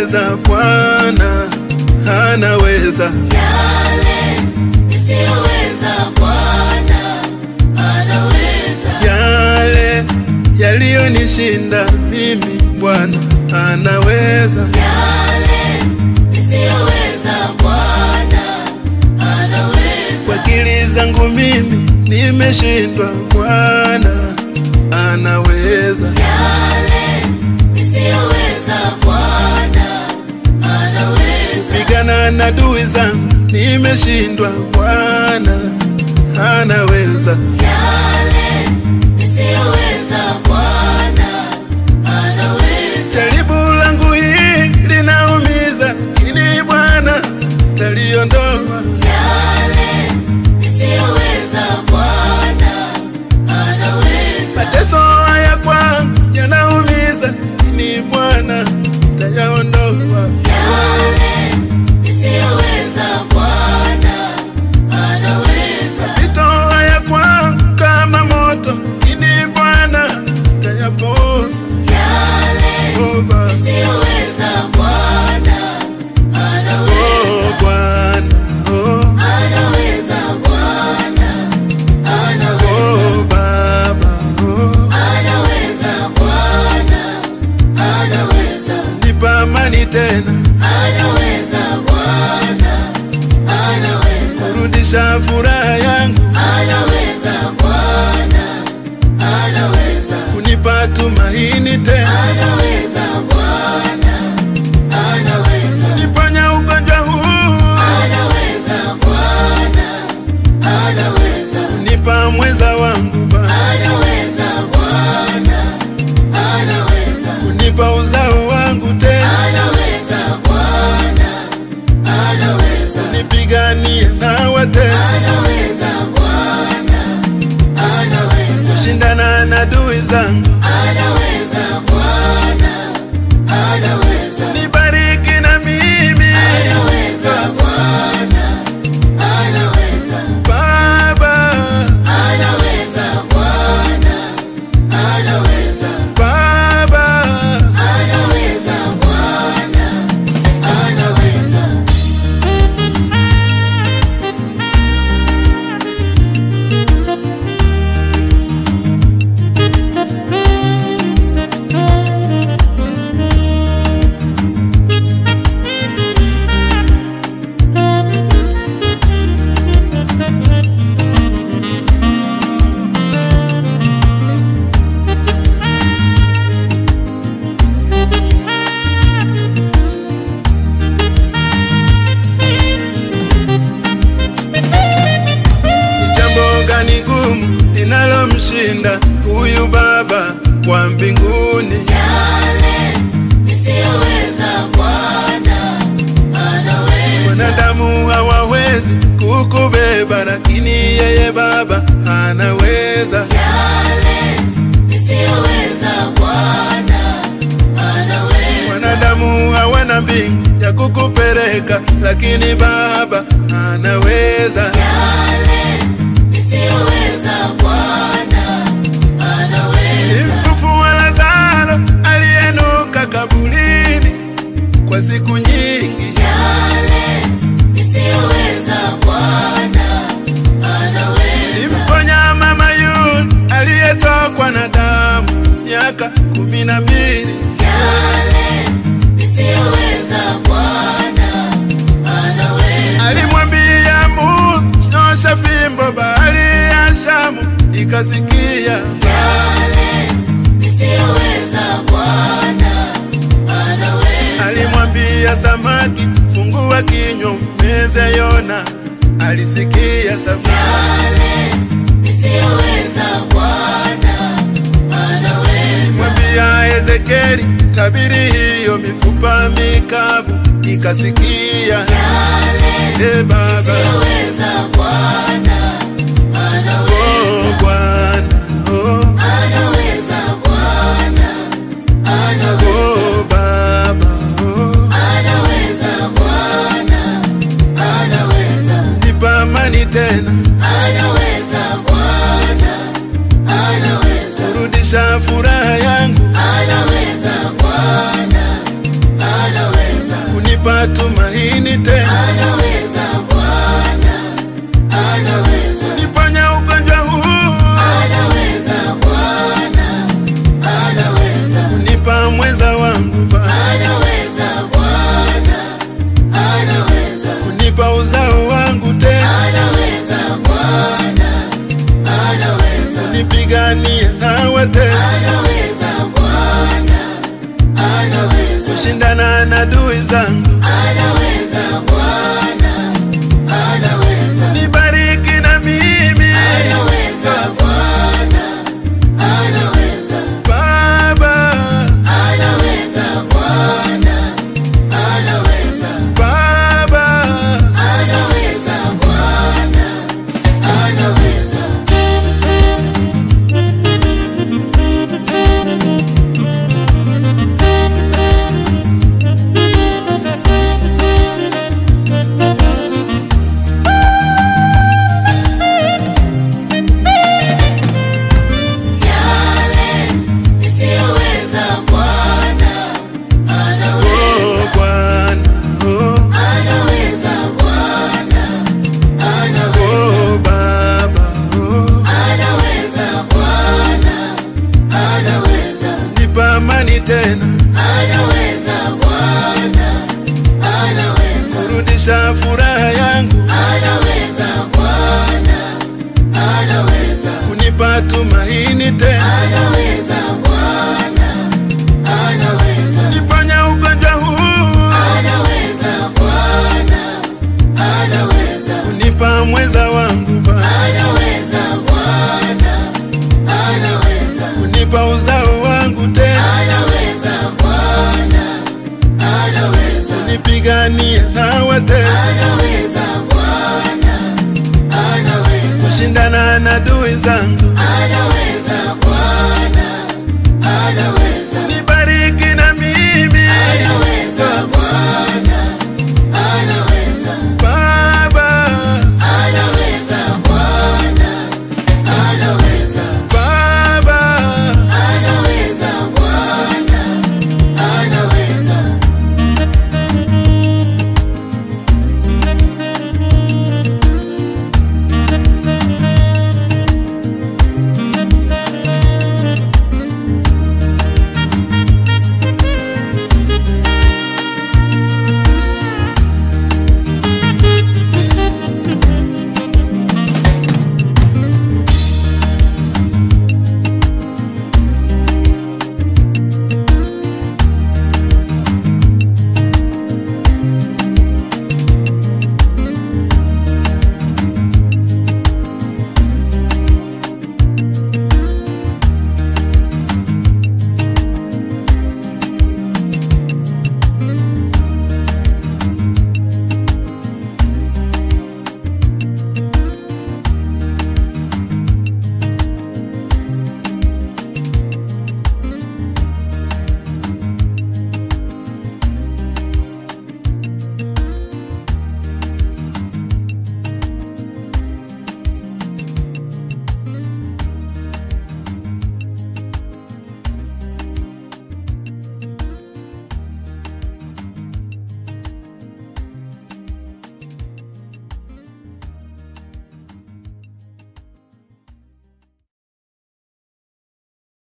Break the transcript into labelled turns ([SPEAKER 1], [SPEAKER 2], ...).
[SPEAKER 1] nisiyoweza Bwana anaweza.
[SPEAKER 2] Yale nisiyoweza Bwana anaweza.
[SPEAKER 1] Yale yaliyonishinda mimi Bwana anaweza.
[SPEAKER 2] Yale nisiyoweza Bwana anaweza.
[SPEAKER 1] Kwa akili zangu mimi nimeshindwa, Bwana anaweza.
[SPEAKER 2] Yale nisiyoweza Bwana anaweza.
[SPEAKER 1] Pigana na adui zangu nimeshindwa, Bwana anaweza.
[SPEAKER 2] Yale nisiyoweza Bwana anaweza.
[SPEAKER 1] Jaribu langu hili linaumiza, lakini Bwana taliondoa.
[SPEAKER 2] Yale nisiyoweza Bwana anaweza.
[SPEAKER 1] Mateso haya kwangu yanaumiza, lakini Bwana tayaondoa.
[SPEAKER 2] Yale nisiyoweza Bwana anaweza.
[SPEAKER 1] Mapito haya kwangu kama moto, lakini Bwana tayapoza.
[SPEAKER 2] Yale
[SPEAKER 1] Oh, Baba.
[SPEAKER 2] nisiyoweza Bwana anaweza.
[SPEAKER 1] Oh, Bwana. Oh,
[SPEAKER 2] Anaweza Bwana anaweza.
[SPEAKER 1] oh, Baba. Oh,
[SPEAKER 2] Anaweza Bwana anaweza.
[SPEAKER 1] nipa amani tena,
[SPEAKER 2] Anaweza Bwana anaweza.
[SPEAKER 1] kurudisha furaha yangu,
[SPEAKER 2] Anaweza Bwana anaweza.
[SPEAKER 1] kunipa tumaini tena,
[SPEAKER 2] Anaweza Bwana anaweza.
[SPEAKER 1] niponya ugonjwa huu,
[SPEAKER 2] Anaweza Bwana anaweza.
[SPEAKER 1] kunipa mweza wangu Baba,
[SPEAKER 2] Anaweza Bwana anaweza.
[SPEAKER 1] kunipa uzao wangu tena,
[SPEAKER 2] Anaweza Bwana anaweza.
[SPEAKER 1] nipiganie na watesi,
[SPEAKER 2] Anaweza Bwana anaweza.
[SPEAKER 1] kushindana na adui zangu,
[SPEAKER 2] Anaweza Bwana anaweza.
[SPEAKER 1] nibariki na mimi
[SPEAKER 2] Anaweza Bwana anaweza.
[SPEAKER 1] Baba,
[SPEAKER 2] Anaweza Bwana anaweza.
[SPEAKER 1] Baba.
[SPEAKER 2] Anaweza Bwana anaweza.
[SPEAKER 1] Ni jambo gani gumu linalomshinda huyu Baba wa mbinguni?
[SPEAKER 2] Yale nisiyoweza Bwana anaweza.
[SPEAKER 1] Wanadamu hawawezi kukubeba, lakini yeye Baba anaweza.
[SPEAKER 2] Yale nisiyoweza Bwana anaweza.
[SPEAKER 1] Wanadamu hawana mbingu ya kukupeleka, lakini Baba anaweza.
[SPEAKER 2] Yale nisiyoweza Bwana anaweza.
[SPEAKER 1] Mfufua Lazaro aliyenuka kaburini kwa siku nyingi,
[SPEAKER 2] Yale nisiyoweza Bwana anaweza.
[SPEAKER 1] Mponya mama yule aliyetokwa na damu miaka kumi na mbili.
[SPEAKER 2] Yale nisiyoweza Bwana anaweza.
[SPEAKER 1] Alimwambia Musa, nyosha fimbo, bahari ya Shamu ikasikia.
[SPEAKER 2] Yale nisiyoweza Bwana anaweza.
[SPEAKER 1] Alimwambia samaki, fungua kinywa umeze Yona, alisikia samaki.
[SPEAKER 2] Yale nisiyoweza Bwana anaweza.
[SPEAKER 1] Mwambia Ezekieli, tabiri hiyo mifupa mikavu ikasikia.
[SPEAKER 2] Yale
[SPEAKER 1] E Baba,
[SPEAKER 2] nisiyoweza Bwana anaweza.
[SPEAKER 1] oh Bwana, oh,
[SPEAKER 2] Anaweza Bwana anaweza.
[SPEAKER 1] oh Baba, oh,
[SPEAKER 2] Anaweza Bwana anaweza.
[SPEAKER 1] nipa amani tena,
[SPEAKER 2] Anaweza Bwana anaweza.
[SPEAKER 1] kurudisha furaha yangu,
[SPEAKER 2] Anaweza Bwana anaweza.
[SPEAKER 1] kunipa tumaini tena,
[SPEAKER 2] anaweza Bwana, anaweza,
[SPEAKER 1] niponya ugonjwa huu,
[SPEAKER 2] anaweza Bwana, anaweza,
[SPEAKER 1] kunipa mweza wangu Baba,
[SPEAKER 2] anaweza Bwana, anaweza,
[SPEAKER 1] kunipa uzao wangu tena,
[SPEAKER 2] anaweza Bwana, anaweza,
[SPEAKER 1] nipiganie na watesi,
[SPEAKER 2] anaweza Bwana, anaweza,
[SPEAKER 1] kushindana na adui zangu,
[SPEAKER 2] anaweza Bwana, anaweza,
[SPEAKER 1] nibariki na mimi
[SPEAKER 2] anaweza Bwana, anaweza,
[SPEAKER 1] Baba,
[SPEAKER 2] anaweza Bwana, anaweza,
[SPEAKER 1] Baba,
[SPEAKER 2] anaweza Bwana, anaweza. Yale nisiyoweza Bwana anaweza,
[SPEAKER 1] oh Bwana, oh,
[SPEAKER 2] anaweza Bwana, anaweza,
[SPEAKER 1] oh Baba, oh,
[SPEAKER 2] anaweza Bwana, anaweza,
[SPEAKER 1] nipa amani tena,
[SPEAKER 2] anaweza Bwana, anaweza,
[SPEAKER 1] kurudisha furaha yangu,
[SPEAKER 2] anaweza Bwana, anaweza,
[SPEAKER 1] kunipa tumaini tena,
[SPEAKER 2] anaweza Bwana, anaweza.
[SPEAKER 1] niponya ugonjwa huu,
[SPEAKER 2] Anaweza Bwana, anaweza,
[SPEAKER 1] kunipa mweza wangu Baba,
[SPEAKER 2] anaweza Bwana, anaweza,
[SPEAKER 1] kunipa uzao wangu tena,
[SPEAKER 2] anaweza Bwana, anaweza,
[SPEAKER 1] nipiganie na watesi,
[SPEAKER 2] anaweza Bwana, anaweza,
[SPEAKER 1] kushindana na adui zangu,